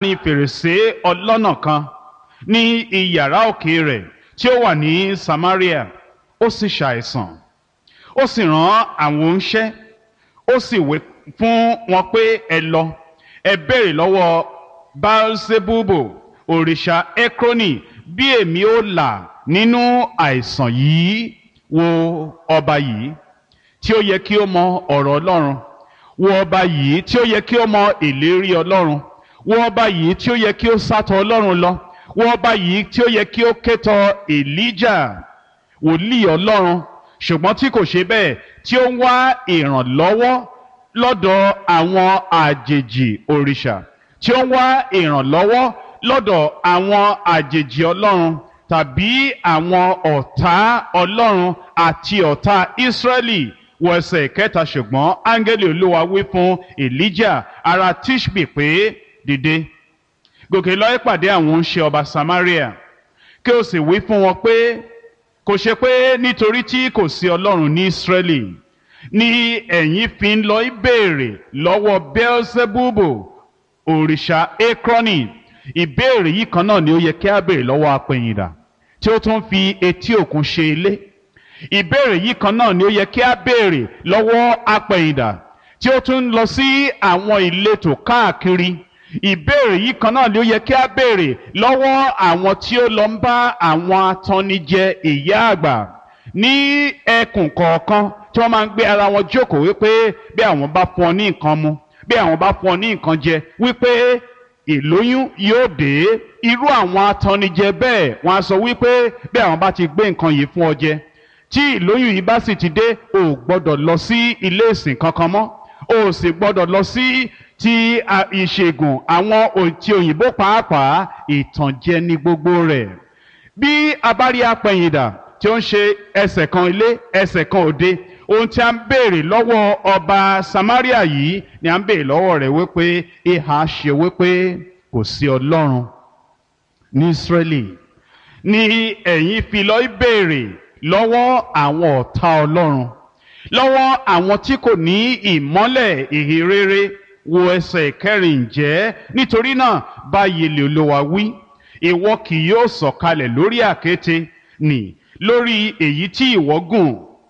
ní fèrèsé ọlọ́nà kan ní iyàrá òkè rẹ̀ tí ó wà ní Samaria ó sì ṣàìsàn ó sì rán àwọn oníṣẹ́ ó sì wí fún wọn pé ẹ lọ ẹ béèrè lọ́wọ́ Baalsebubo òrìṣà Ekroni bí èmi ó là nínú àìsàn yìí wo ọba yìí tí ó yẹ kí ó mọ ọ̀rọ̀ Ọlọ́run wo ọba yìí tí ó yẹ kí ó mọ ìlérí Ọlọ́run wo ọba yìí tí ó yẹ kí ó sátọ̀ Ọlọ́run lọ wo ọba yìí tí ó yẹ kí ó kétọ̀ Elijah wòlíì Ọlọ́run ṣùgbọ́n tí kò ṣe bẹ́ẹ̀ tí ó ń wá ìrànlọ́wọ́ lọ́dọ̀ àwọn àjèjì òrìṣà tí ó ń wá ìrànlọ́wọ́ lọ́dọ̀ àwọn àjèjì Ọlọ́run tàbí àwọn ọ̀tá Ọlọ́run àti ọ̀tá Ísírẹ́lì wọ ẹsẹ̀ kẹta ṣùgbọ́n áńgẹ́lì Olúwa wí fún Elijah ará Tishbi pé dìde gòkè lọ ìpàdé àwọn oníṣẹ́ ọba Samaria kí o sì wí fún wọn pé kò ṣe pé nítorí tí kò sí Ọlọ́run ní Ísírẹ́lì ni ẹ̀yin fi ń lọ ìbéèrè lọ́wọ́ Beelzebubu òrìṣà Ekroni ìbéèrè yìí kan náà ni ó yẹ kí a béèrè lọ́wọ́ apẹ̀yìndà tí ó tún fi etí òkun ṣe ilé ìbéèrè yìí kan náà ni ó yẹ kí a béèrè lọ́wọ́ apẹ̀yìndà tí ó tún lọ sí àwọn ìletò káàkiri ìbéèrè yìí kan náà ni ó yẹ kí a béèrè lọ́wọ́ àwọn tí ó lọ ń bá àwọn atannijẹ ìyá àgbà ní ẹkùn kọ̀ọ̀kan tí wọ́n máa ń gbé ara wọn jókòó wípé bí àwọn bá fún ọ ní nǹkan mu bí àwọn bá fún ọ ní nǹkan jẹ wípé ìlóyún yóò dé irú àwọn atannijẹ bẹ́ẹ̀ wọ́n á sọ wípé bí àwọn bá ti gbé nǹkan yìí fún ọ jẹ tí ìlóyún yìí bá sì ti dé o ò gbọ́dọ̀ lọ sí ilé ìsìn kankan mọ́ o ò sì gbọ́dọ̀ lọ sí ti ìṣègùn àwọn ti òyìnbó pàápàá ìtànjẹ ní gbogbo rẹ̀ bí a bá rí apẹ̀yìndà tí ó ń ṣe ẹsẹ̀ kan ilé ẹsẹ̀ kan òde ohun tí a ń béèrè lọ́wọ́ ọba Samaria yìí ni a ń béèrè lọ́wọ́ rẹ̀ wípé ìhà ṣe wípé kò sí Ọlọ́run ní Ísírẹ́lì ni ẹ̀yin fi lọ béèrè lọ́wọ́ àwọn ọ̀tá Ọlọ́run lọ́wọ́ àwọn tí kò ní ìmọ́lẹ̀ ìhìnrere wo ẹsẹ̀ kẹrin ǹjẹ́ nítorí náà báyìí lè Olúwa wí ìwọ kì yóò sọ̀kalẹ̀ lórí àkéte nì lórí èyí tí ìwọ gùn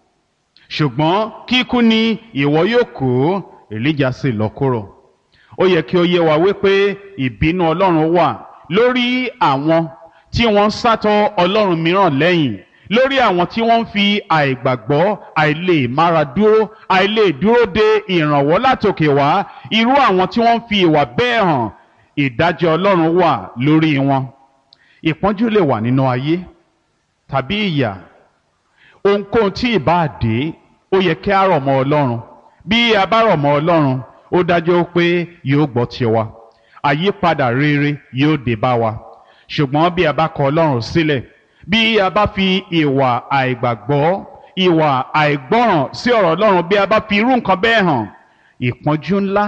ṣùgbọ́n kíkú ni ìwọ yóò kú Èlíjà sì lọ kúrò ó yẹ kí ó yé wa wípé ìbínú Ọlọ́run wà lórí àwọn tí wọ́n ń sátọ̀ Ọlọ́run mìíràn lẹ́yìn lórí àwọn tí wọ́n ń fi àìgbàgbọ́ àìlè mára dúró àìlè dúró de ìrànwọ́ látòkè wá irú àwọn tí wọ́n ń fi ìwà bẹ́ẹ̀ hàn ìdájọ́ Ọlọ́run wà lórí wọn ìpọ́njú lè wà nínú ayé tàbí ìyà ohunkóhun tí ìbá dé ó yẹ kí a rọ̀ mọ́ Ọlọ́run bí a bá rọ̀ mọ́ Ọlọ́run ó dájú pé yóò gbọ́ tiwa àyípadà rere yóò dé bá wa ṣùgbọ́n bí a bá kọ̀ Ọlọ́run sílẹ̀ bí a bá fi ìwà àìgbàgbọ́ ìwà àìgbọ́ràn sí ọ̀rọ̀ Ọlọ́run bí a bá fi irú nǹkan bẹ́ẹ̀ hàn ìpọ́njú ńlá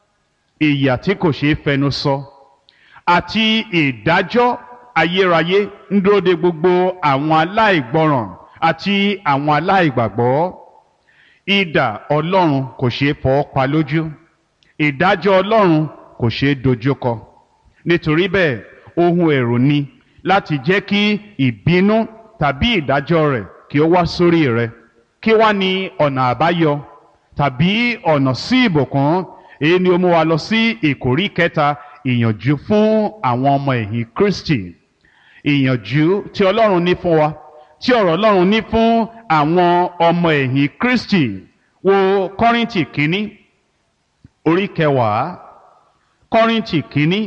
ìyà tí kò ṣeé fẹnu sọ àti ìdájọ́ ayérayé ń dúró de gbogbo àwọn aláìgbọ́ràn àti àwọn aláìgbàgbọ́ idà Ọlọ́run kò ṣeé fọwọ́ pa lójú ìdájọ́ Ọlọ́run kò ṣeé dojúkọ nítorí bẹ́ẹ̀ ohun ẹ̀rù ni láti jẹ́ kí ìbínú tàbí ìdájọ́ rẹ̀ kí ó wá sórí rẹ̀ kí wá ní ọ̀nà àbáyọ tàbí ọ̀nà sí ìbùkún èyí ni ó mú wa lọ sí ìkórí kẹta ìyànjú fún àwọn ọmọ ẹ̀yìn Kristi ìyànjú tí Ọlọ́run ní fún wa tí ọ̀rọ̀ Ọlọ́run ní fún àwọn ọmọ ẹ̀yìn Kristi wo Kọ́ríńtì kínní orí kẹwàá Kọ́ríńtì kínní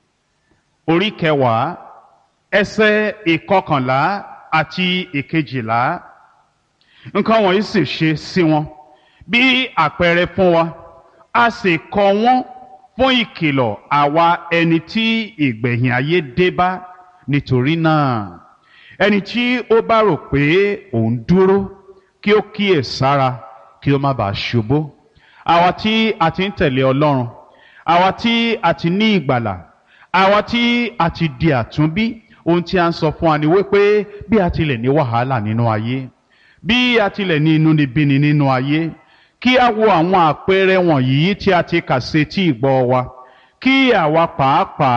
orí kẹwàá ẹsẹ̀ ìkọkànlá àti ìkejìlá nǹkan wọ̀nyí sì ṣe sí wọn bí àpẹẹrẹ fún wa a sì kọ wọ́n fún ìkìlọ̀ àwa ẹni tí ìgbẹ̀yìn ayé dé bá nítorí náà ẹni tí ó bá rò pé òun dúró kí ó kíyè sára kí ó má bàa ṣubú àwa tí a ti ń tẹ̀lé Ọlọ́run àwa tí a ti ní ìgbàlà àwa tí a ti di àtúnbí ohun tí a ń sọ fún wa ni wípé bí a tilẹ̀ ní wàhálà nínú ayé bí a tilẹ̀ ní inúnibíni nínú ayé kí a wo àwọn àpẹẹrẹ wọ̀nyí tí a ti kà sí etí ìgbọ́ wa kí àwa pàápàá